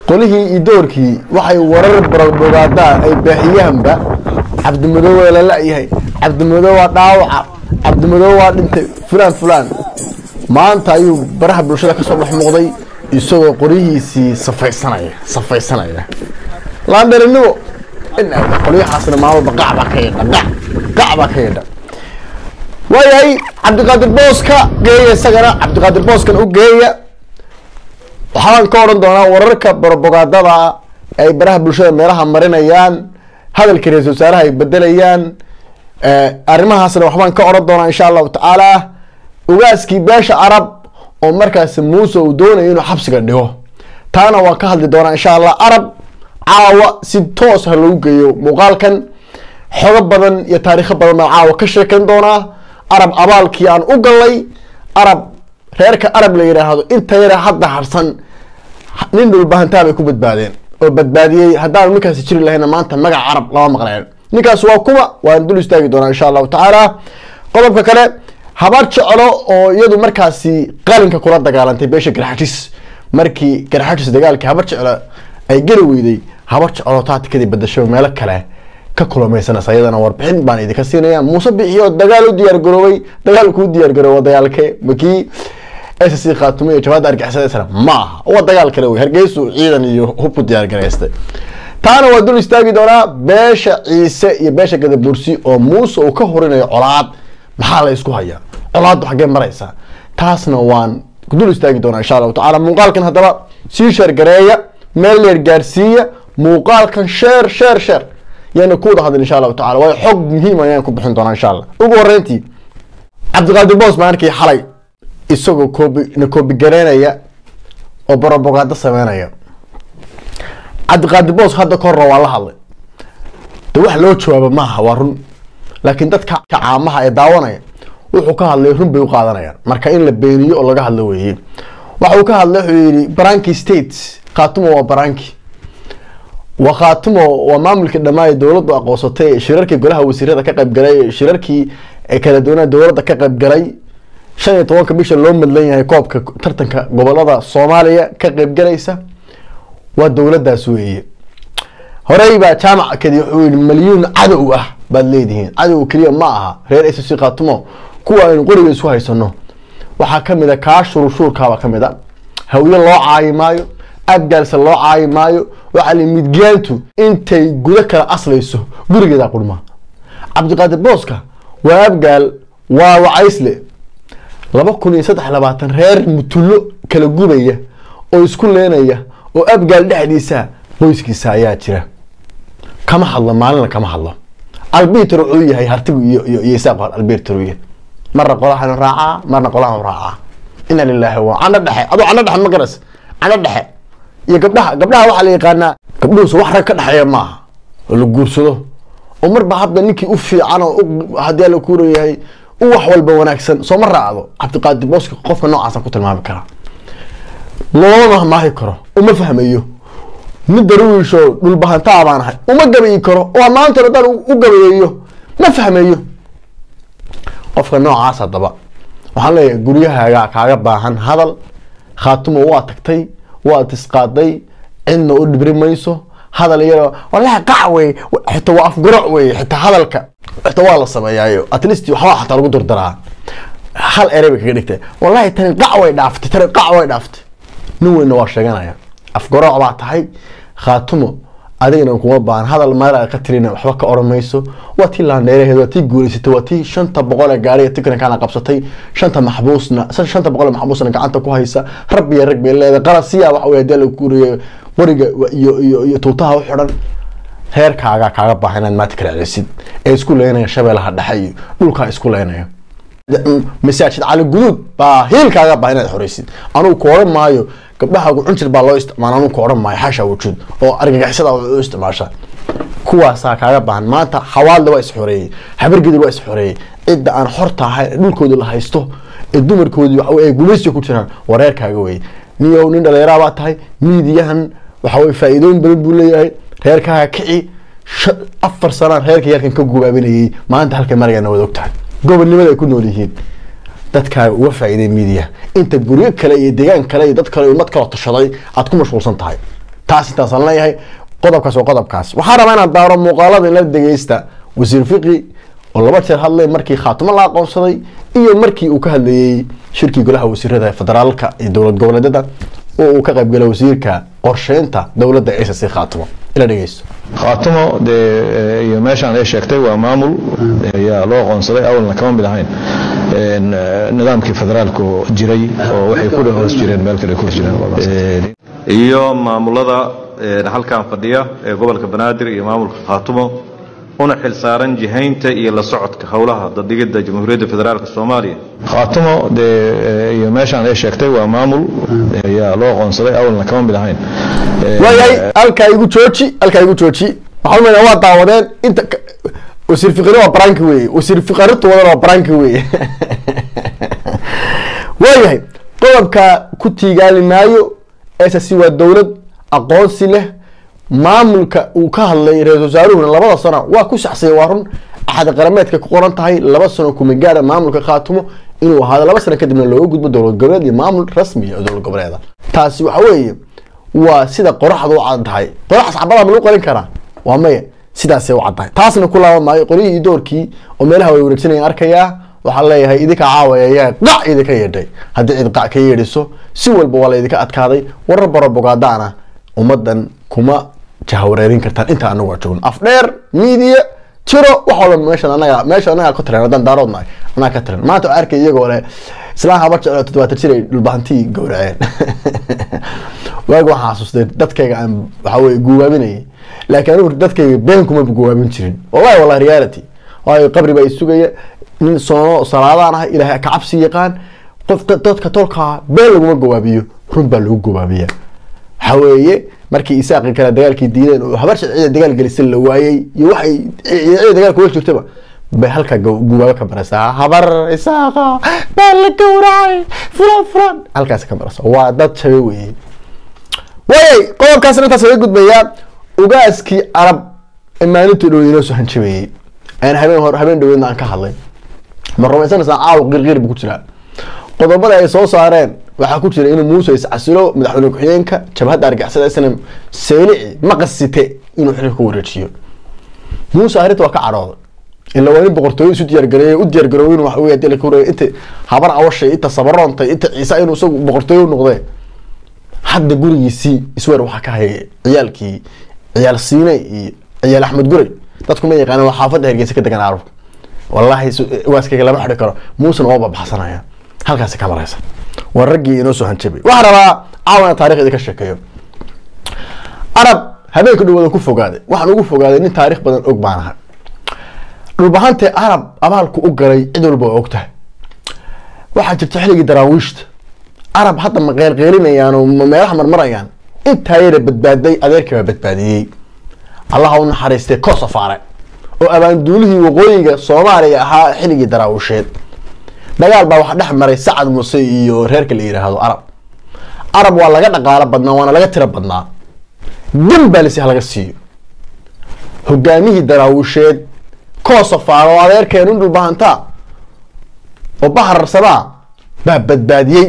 qolihii iyo doorkii waxay warar barbogaadaan ay baaxiyaanba cabdimadoow waa la la-yahay cabdimadoow waa dhaawaca cabdimadoow waa dhintay fulaan fulaan maanta ayuu baraha bulshada ka soo dhex muuqday isagoo qoryihiisii safaysanaya safaysanaya laandharinimo qolyahaasna maalmalba qac baa ka yadha qac qac baa ka yadha waayahay cabdiqaadir booska geeya isagana cabdiqaadir booskan u geeya waxaan ka odhan doonaa wararka barbogaadada ay baraha bulshada meelaha marinayaan hadalka ra-isul wasaaraha ay bedelayaan arrimahaasna waxbaan ka odhan doonaa insha allahu tacaala ugaaskii beesha carab oo markaasi muuse uu doonayo inuu xabsiga dhigo taana waan ka hadli doonaa insha allah arab caawa si toos ha lagu geeyo muuqaalkan xogo badan iyo taariikho badan baan caawa ka sheekan doonaa arab abaalkii aan u galay arab reerka arab la yidhaahdo inta yara hadda harsan nin dhulbahantaa bay ku badbaadeen oo badbaadiyey haddaan ninkaasi jiri lahayna maanta magaca carab lama maqleen ninkaas waa kuwa waan dul istaagi doonaa insha allahu tacaala qodobka kale habar jeclo oo iyadu markaasi qalinka kula dagaalantay beesha garxajis markii garxajis dagaalkii habar jeclo ay geli weyday habar jeclo taatikadii badasho meelo kale ka kulamaysanaysa iyadana warbixin baan idinka siinaya muuse bixiyo dagaal u diyaar garoobay dagaal kuu diyaar garooba dagaalke makii s c khaatumo iyo jabaadda argixisadaysana ma aha waa dagaal kale wey hargeysu ciidan iyo hubku diyaar garaystay taana waa dul istaagi doonaa beesha ciise iyo beesha gadabursi oo muuse uu ka horinayo colaad maxaa la isku hayaa colaaddu xaggee maraysaa taasna waan dul istaagi doonaa insha allahu tacala muuqaalkan haddaba sii sheergareeya meel leer gaarsiiya muuqaalkan sheer sheer sheer yaana ku wada hadlin insha allahu tacala waayo xog muhiim ayaan ku bixin doonaa insha allah ugu horreyntii cabdiqaadir boos baan arkay xalay isagoo koobi na koobi gareynaya oo borobogaado sameynaya cabdiqaadir boos hadda ka horra waa la hadlay de wax loo jawaabo maaha waa run laakiin dadka caamaha ee daawanaya wuxuu ka hadlay run bay u qaadanayaan marka in la beeniyo oo laga hadlo weeye waxa uu ka hadlay wuxuu yidhi baranki state khaatumo waa baranki waa khaatumo waa maamulkii dhammaan ee dowladdu aqoonsatay shirarkii golaha wasiirada ka qaybgalay shirarkii kala duwanaa dowladda ka qaybgalay shan iyo tobanka bisha loo madlan yahay koobka tartanka gobolada soomaaliya ka qaybgalaysa waa dowladdaas weeye horey baa jaamac kadi wuxuu yihi malyuun cadow ah baad leedihiin cadow keliya ma aha reer s c khaatumo kuwa aynu qoriga isu haysano waxaa kamid a kaa shururshuurkaabaa kamid a hawye loo caayi maayo abgaalse loo caayi maayo waxaa li midgaantu intay gudo kala aslayso gurigeeda qurma cabdiqaadir booska waa abgaal waa wacaysle laba kun iyo saddex labaatan reer mutullo kala gubaya oo isku leenaya oo abgaal dhexdiisa qoyskiisa ayaa jira kama hadlo maalina kama hadlo albiter wuxuu yahay hartigu iyo iyo iyo isaaq albiter yahay marna qolahan raacaa marna qolahan raacaa ina lillahi wa cano dhexe adoo cano dhexe ma garas cano dhexe iyo gabdhaha gabdhaha waxaa la yaqaanaa gabdhuhusu wax rag ka dhexeeya maaha oo la guursado oo marba hadda ninkii u fiican oo haddii alla kuura yahay u wax walba wanaagsan soo ma raacdo cabdiqaadir booska qofka noocaasa ku tilmaami karaa looma maahi karo uma fahmayo mid darwiisho dhulbahantaa baan ahay uma gabayi karo oo maanta haddaan u gabayeeyo ma fahmayo qofka noocaas haddaba waxaan leeyahay guryahaaga kaaga baahan hadal khaatumo waa tagtay waad isqaaday cidna u dhibri mayso hadal iyadoo wallahi qac wey xitaa waa afgurac wey xitaa hadalka xitaa waa la sameeyaayo at least waxbaa xataa lagu durdaraa hal erey bay kaga dhigtay wallahi tani qac way dhaaftay tani qac way dhaaftay nin weynna waa sheeganaya afgarac baa tahay khaatumo adigana kuma baahan hadal meel ka tirina waxba ka oran mayso waa tii laandheeraheed waa tii guuleysatay waa tii shanta boqol ee gaariga tikrankaana qabsatay shanta maxbuusna shanta boqol ee maxbuusna gacanta ku haysa rabbi iyo rag bay leedahay qalasiya waxa wey hadii la kuuriyo qoriga iyo iyo iyo tuutaha u xidhan reerkaaga kaaga baahan inaad maanta kala celisid ee isku leynaya shabeelaha dhexe iyo dhulkaa isku leynaya masaajid cali guduud baa hiilkaaga baahan inaad xoreysid anugu ku oran maayo gabdhahaagu cunjir baa loo isticmaala anugu ku oran maayo xasha wujuud oo argagixisada u isticmaasha kuwaasaa kaaga baahan maanta xawaalda waa isxoreeyey habargedi waa isxoreeyey cidda aan xorta ahayn dhulkooda la haysto ee dumarkoodii waxa ay gumaysiga ku jiraan waa reerkaaga wey niyow nin dhalinyara baa tahay miidiyahan waxa weye faa'iidooyin badan buu leeyahay reerkaaga kici afar sanaan reerka yarkan ka gubaabinayay maanta halkay marayana wada og tahay gobonnimada ay ku nool yihiin dadkaaga uga faa'iiday miidiya inta guryo kale iyo deegaan kale iyo dad kale ummad kala tashaday aad ku mashquulsan tahay taas intaasaan leeyahay qodobkaas waa qodobkaas waxaan rabaa inaan daaro muuqaalada inla dhegeysta wasiir fiqi oo laba jeer hadlay markii khaatimo la aqoonsaday iyo markii uu ka hadlayey shirkii golaha wasiirada federaalka iyo dowlad goboleedyada oo uu ka qaybgalay wasiirka qorsheynta dowladda ss khaatimo ila dhegeysto khaatimo dee iyo meeshaan ay sheegtay waa maamul ayaa loo aqoonsaday awalna kama mid ahayn nidaamkii federaalku jiray oo waxay ku hoos jireen meel kale ku hoos jireen iyo maamulada halkan fadhiya ee gobolka banaadir iyo maamulka khaatumo una xil saaran jihaynta iyo la socodka howlaha dadhigidda jamhuuriyadda federaalk soomaaliya khaatimo dee iyo meeshaan ay sheegtay waa maamul ayaa loo aqoonsaday awalna kama mid ahayn waayahay halkaa igu jooji halkaa igu jooji waxaa umaleynaa waa daawadeen inta wasiir fiqari waa baranki weye wasiir fiqarintu wadana waa baranki weye waayahay qodobka ku tiigaali maayo ss waa dowlad aqoonsi leh maamulka uu ka hadlay ra-isul wasaaruhuna labada sano waa ku saxsaya waa run axad qarameedka ku qoran tahay laba sano kumigaara maamulka khaatumo inuu ahaado laba sano kadibna looga gudbo dowlad goboleed iyo maamul rasmi oo dowlad goboleeda taasi waxa weeye waa sida qoraxda u cad tahay qoraxas cabadaa ma lagu qorin karaa waa maya sidaasay u caddahay taasna ku laaban maayo qoryihii iyo doorkii oo meelaha way wareegsanayaan arkayaa waxaa leeyahay idinka caawaya ayaa qac idinka yeedhay haddii cid qac ka yeedhiso si walba waa la idinka adkaaday warar baro bogaadaana ummadan kuma jahawareerin kartaan inta anagu waa joogno afdheer media jiro wax walba meeshan anaga meesha anaga ka tiran haddaan daarood nahay anaga ka tiran maanta waxaa arkay iyagoo leh islaan habar jeclo toddobaatan jir ay dhulbahantii gowraceen waagi waxaan xasuustay dadkayga aan waxa weye guwaaminayay laakiin anigu dadkayga been kuma guwaabin jirin wallahi wallahi reality waayo qabri baa isugaya nin soono salaadaan ahay ilaahay ka cabsi yaqaan qof dadka tolkaa been laguma gawaabiyo run baa lagu gawaabiya waxa weeye markii isaaqi kale dagaalkii diideen oo habar sharciyada dagaal gelisay la waayey iyo waxay ciidamada dagaalka wel jirtaba bay halkaa guwaabo ka baraysaa habar isaaqa baa la gowracay fulan fulan halkaas ka baraysa waa dad jabe weeye waayay qodobkaasna intaas laga gudbayaa ugaaskii carab maalintii dhow inoo soo hanjabeeyey aan habeen hor habeen dhaweedna aan ka hadlay ma rumaysanaysaa caawa qirqir bu ku jiraa qodobada ay soo saareen waxaa ku jira inuu muuse iscasilo madaxweyne ku-xigeenka jabhadda argixisada isna seylici maqasite inuu xilka ku wareejiyo muuse arrinta waa ka cadhooday ila waa nin boqortooyo isu diyaargareeyay u diyaargarooy inuu waxa wey dila kureey inta habar awashay inta sabaroontay inta ciise inuu isagu boqortooyo u noqdee hadda gurigiisii isweer waxaa ka hayay ciyaalkii ciyaal siine iyo ciyaal axmed gurey dadku ma yaqaana waa xaafadda hergeysa ka degan carabka wallaahi waaskayga lama xidhi karo muusena oo babaxsanaya halkaasi ka maraysa waa raggii inoo soo hanjabay waxaa rabaa caawana taarikh idinka sheekeeyo arab habeenka dhawada ku fogaaday waxaan ugu fogaaday nin taarikh badan og baan ahay dhulbahante arab abaalku u galay cid walba waa og tahay waxaa jirta xilligii daraawiishta arab hadda ma qeylqeylinayaan oo ma meelaha marmarayaan intaa yara badbaaday adeerkii baa badbaadiyey allaha u naxariistay kosofaare oo abaanduulihii waqooyiga soomaaliya ahaa xilligii daraawisheed dagaal baa waxa dhex maray sacad muuse iyo reerka la yidhaahdo arab arab waa laga dhaqaalo badnaa waana laga tiro badnaa dan baa lasi halaga siiyo hogaamihii daraawisheed kosofaar oo adeerkeenu in dhulbahantaa oo bahararsadaa baa badbaadiyey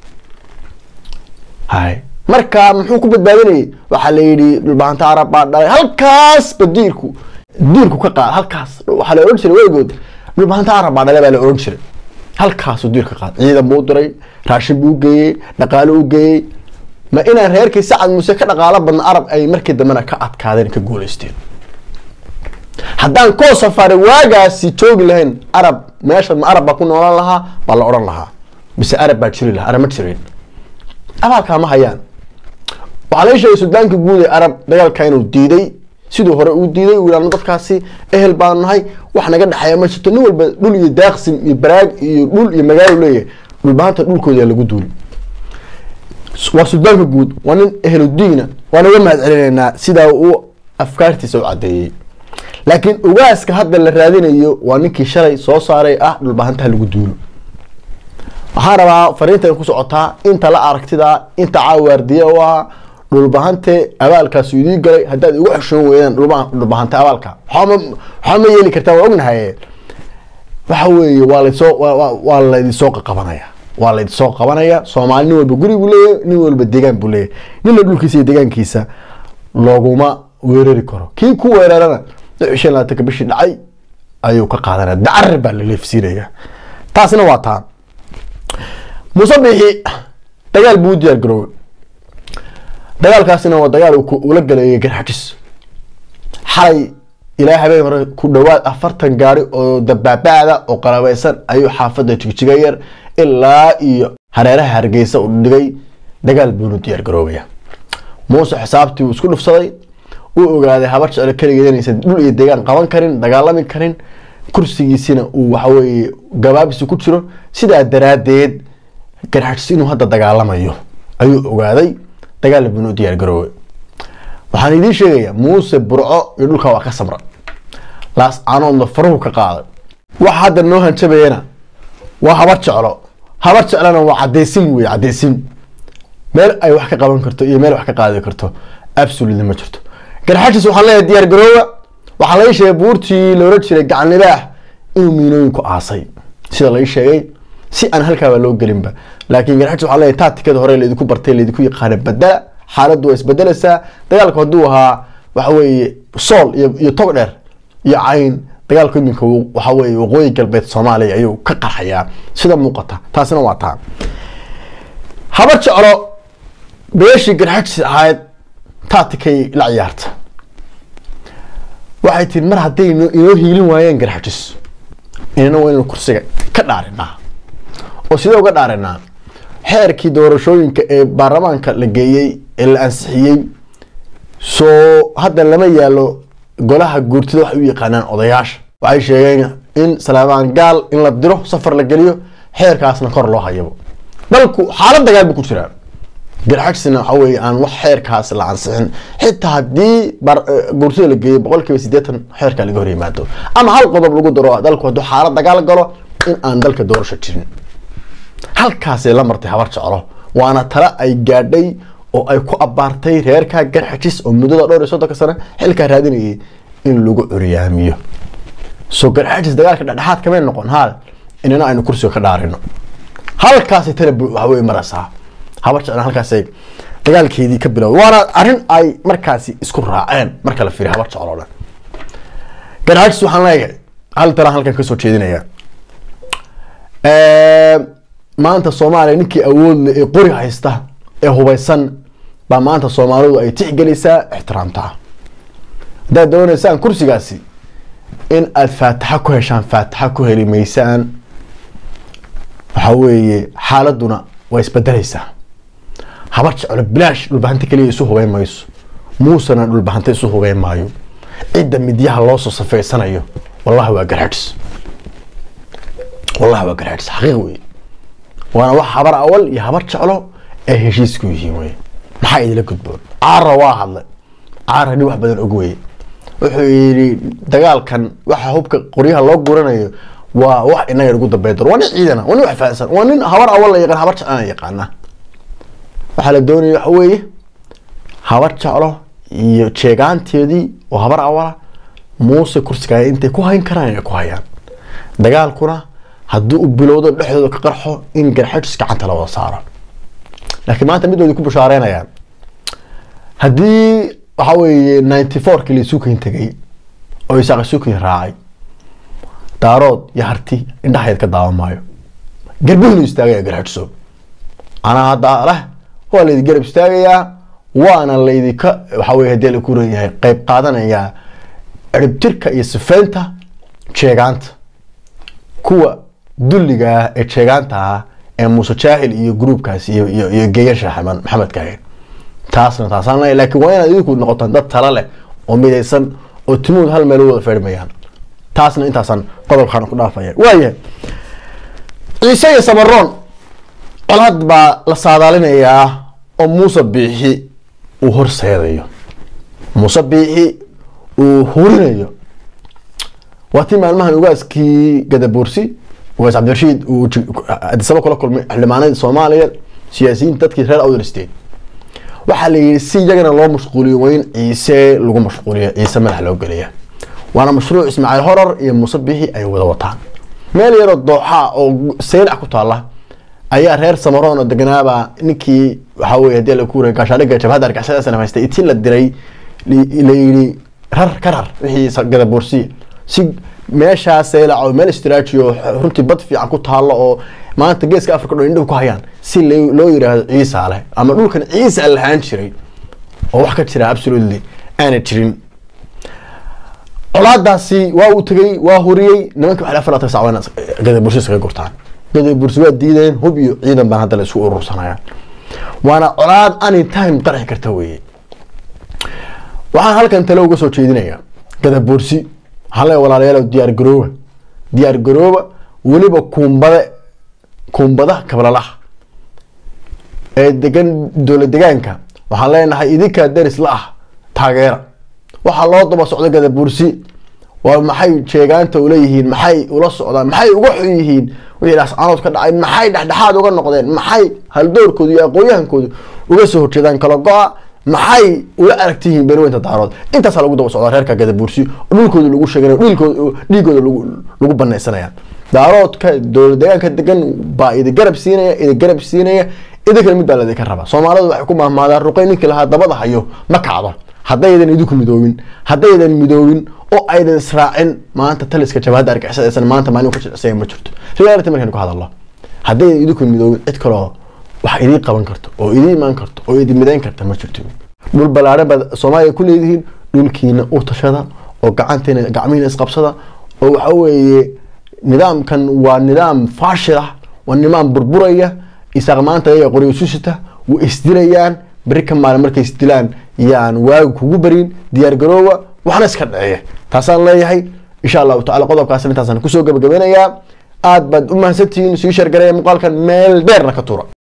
hay marka muxuu ku badbaadinayay waxaa la yidhi dhulbahanta arab baa dhalay halkaasba diirku diirku ka qaad halkaas waxaa la odhan jiray weligood dhulbahanta arab baa dhalay baa la odhan jiray halkaasuu diirka qaad ciidan buu u diray raashin buu u geeyey dhaqaalo u geeyey ma inaan reerkii sacad muuse ka dhaqaalo badna arab ay markii dambena ka adkaadeen ka guuleysteen haddaan koosafare waagaasi joogi lahayn arab meesha ma arab baa ku noolan lahaa baa la odhan lahaa mise arab baa jiri lahaa arab ma jirin abaalkaa ma hayaan waxaa laga sheegay suldaanka guud ee arab dagaalka inuu diiday siduu hore uu diiday uu yidhahdo dadkaasi ehel baanu nahay wax naga dhexeeya ma jirto nin walba dhul iyo daaqsim iyo baraag iyo dhul iyo magaalo leeyahay dhulbaanta dhulkooda lagu duuli waa suldaanka guud waa nin ehludiina waan uga mahad celinaynaa sidaa uu afkaartiisa u cadeeyey laakiin ugaaska hadda la raadinayo waa ninkii shalay soo saaray ah dhulbahantaha lagu duulo waxaan rabaa fariintan ku socotaa inta la aragtida inta caawaardiye u ah dhulbahante abaalkaas idii galay haddaad igu xeshoon weydaan dhulbahante abaalka waxaa ma yeeli kartaa waa ognahay waxa weeye waa lasoo waa laydinsoo qaqabanaya waa layd soo qabanaya soomaali nin walba guri buu leeyahay nin walba deegaan buu leeyahay nina dhulkiisa iyo deegaankiisa looguma weerari karo kii ku weerarana shan labaatanka bishii dhacay ayuu ka qaadanaya dacar baa la leefsiinaya taasina waa taa muuse bixi dagaal buu u diyaar garoobay dagaalkaasina waa dagaal ula galeeyay garxajis xalay ilaa habeen hore ku dhawaad afartan gaari oo dabaabaada oo qalabeysan ayuu xaafadda jigjiga yar ilaa iyo hareeraha hargeysa u dhigay dagaal buunu diyaar garoobaya muuse xisaabtii uu isku dhufsaday uu ogaaday habar jeclo keligeed inaysan dhul iyo deegaan qaban karin dagaalami karin kursigiisina uu waxaweye gabaabisi ku jiro sidaa daraadeed garxajis inuu hadda dagaalamayo ayuu ogaaday dagaal buunu diyaar garoobay waxaan idiin sheegayaa muuse burco iyo dhulka waa ka samra laas caanoodna faruhu ka qaaday waxa hadda noo hanjabayana waa habar jeclo habar jeclona waa cadeysin wey cadeysin meel ay wax ka qaban karto iyo meel wax ka qaadi karto absolutely ma jirto garxajis waxaan leeyahay diyaar garoowa waxaa lai sheegay buurtii loola jiray gacan libaax inuu miinooyinku aasay sida lai sheegay si aan halkaaba loo gelinba laakiin garxajis waxaan leeyahay taatikada hore laydinku bartay laydinku yaqaana badala xaaladdu waa isbedelaysaa dagaalku hadduu ahaa waxa weeye sool iyo iyo tog dheer iyo cayn dagaalku iminka waxa weeye waqooyi galbeed soomaaliya ayuu ka qarxayaa sida muuqata taasina waa taa habar jeclo beeshii garxajis ahayd taatikay la ciyaarta waxay tiri mar hadday inoo hiilin waayeen garxajis inana waa inaynu kursiga ka dhaarinaa oo sidee uga dhaarinaa xeerkii doorashooyinka ee baarlamaanka la geeyey ee la ansixiyey soo hadda lama yaalo golaha guurtida waxay u yaqaanaan odayaasha waxay sheegeen in salaamaan gaal in la diro safar la geliyo xeerkaasna kor loo hayabo dalku xaalad dagaal buu ku jiraa garxajsina waxa weye aan wax xeerkaas la ansixin xitaa haddii guurtida la geeyo boqol kiiba sideetan xeerkaa laga hor yimaado ama hal qodob lagu daro dalku hadduu xaalad dagaal galo in aan dalka doorasho jirin halkaasay la martay habar jeclo waana tale ay gaadhay oo ay ku abaartay reerkaa garxajis oo muddada dhowr iyo soddonka sano xilkaa raadinayay in lagu curyaamiyo soo garxajis dagaalka dhexdhexaad kamay noqon haal inana aynu kursiga ka dhaarino halkaasay tale waxawey maraysaa habar jeclo halkaasay dagaalkeedii ka bilowday waana arrin ay markaasi isku raaceen marka la fiiriyo habar jeclo dhan garxajis waxaan leeyahay hal talaan halkan kasoo jeedinaya maanta soomaaliya ninkii awoodle ee qori haysta ee hubeysan baa maanta soomaalidu ay tixgelaysaa ixtiraamtaa haddaad dooneysaan kursigaasi in aada faataxa ku heshaan faataxa ku heli maysaan waxa weeye xaaladuna waa isbedelaysaa habar jeclo bilaash dhulbahanta keliya isu hubeyn mayso muusena dhulbahanta isu hubeyn maayo cidda midyaha loo soo safeysanayo wallahi waa garxajis wallahi waa garxajis xaqiiq wey waana wax habar awal iyo habar jeclo ay heshiisku yihiin wey maxaa idila gudboon caara waa hadlay caara nin wax badan og weye wuxuu yidhi dagaalkan waxa hubka qoryaha loo guranayo waa wax inaga ugu dambeyn doono waa nin ciidana waa nin wax fahansan waa nin habar awal la yaqaan habar jeclana yaqaana waxaa la doonaya waxa weeye habar jeclo iyo jeegaanteedii oo habar awala muuse kursigaa intay ku hayn karaan inay ku hayaan dagaalkuna haddii u bilowdo dhexdooda ka qarxo in garxajis gacanta la wada saaro laakiin maanta midoodii ku bushaareynayaan haddii waxa weeye ninety fourkii la isuukayn tegay oo isaaq isuukayn raacay daarood iyo harti indhahayd ka daawan maayo garbuhnu istaagaya garxajiso anaa hadda leh waa laydi garab istaagayaa waana laydika waxa weye hadii la kuran yahay qeyb qaadanayaa ciribtirka iyo sifeynta jeegaanta kuwa dulliga ah ee jeegaanta ah ee muuse jaahil iyo gruubkaas iyo iyo iyo geeyan shaaxman maxamed kaaheen taasna taasaan leeyahay laakiin waa inaad idinku noqotaan dad tala leh oo midaysan oo timuud hal meel u wada feedhmayaan taasna intaasaan qodobkaan ku dhaafaya waayahay ciise iyo samaroon colaad baa la saadaalinayaa oo muuse biixi uu horseedayo muuse biixi uu hurinayo waa tii maalmahan ugaaskii gadaboorsi ugaas cabdirashiid uu adisaba kula kulmay xildhibaanadii soomaaliya siyaasiyiinta dadkii reer outer state waxaa la yidhi si iyagana loo mashquuliyo waa in ciise lagu mashquuliyo ciise madax loo geliya waana mashruuc ismaaciil horar iyo muuse bixi ay wada wataan meel yaroo dooxaa oo saylac ku taala ayaa reer samaroon oo deganaaba ninkii waxaa weye hadii la kuura gaashaadhiga jabhadda argixisada sana haystay itii la diray la yidhi rar ka rar wixii gadaboorsiya si meeshaas seelaco meel istraaji oo runtii bad fiican ku taalo oo maanta geeska africa dho indhahu ku hayaan si loo yiraahdo ciisa leh ama dhulkan ciisa lahaan jiray oo wax ka jira absolutely aana jirin colaadaasi waa uu tegey waa huriyey nimanka waxay afar laatan sacwana gadabursi iskaga gurtaan gadabursi waa diideen hub iyo ciidan baan hadda la isku urursanayaan waana colaad any time qarxi karta weeye waxaan halkan tale uga soo jeedinayaa gadabursi waxaan leeya walaalayaal diyaar garooba diyaar garooba weliba kuumbade kuumbadaha kablalaha ee degan dowla degaanka waxaan leenahay idinkaa daris la ah taageera waxaa loo daba socda gadabursi waa maxay jeegaanta uleeyihiin maxay ula socdaan maxay uga xun yihiin wixii dhascaanood ka dhacay maxay dhexdhexaad uga noqdeen maxay haldoorkooda iyo aqoonyahankooda uga soo horjeedaan kala go-a maxay ula aragtiyihiin beeniweynta daarood intaasaa lagu daba socdaa reerka gadabursi oo dhulkooda lagu sheegay dhiigooda lagu banaysanaya daaroodka dowla deegaanka degan baa idi garab siinaya idi garab siinaya idinkana mid baa ladinka raba soomaalidu waxay ku mahmaadaan ruqay ninkii lahaa dabada hayo ma kacdo haddaydan idinku midoobin haddaydan midoobin oo aydan israacin maanta taliska jabhadda argixisada maanta maalin ka jilicsaya ma jirto reality markaynu ka hadalno haddaydan idinku midoobin cid kaloo wax idii qaban karto oo idii imaan karto oo idin midayn karta ma jirto dhul ballaaran baad soomaaliya ku leedihiin dhulkiina u tashada oo gacantiina gacmihiina isqabsada oo waxa weeye nidaamkan waa nidaam faashil ah waa nidaam burburaya isaaq maanta ayaga qoryo susita way isdilayaan beri ka maalin markay isdilaan yaan waagu kugu barin diyaar garoowa waxna iska dhaceeya taasaan leeyahay insha allahu tacala qodobkaas intaasaan kusoo gabagabeynayaa aad baad u mahadsantihiin sii shargareeya muuqaalkan meel dheerna ka tuura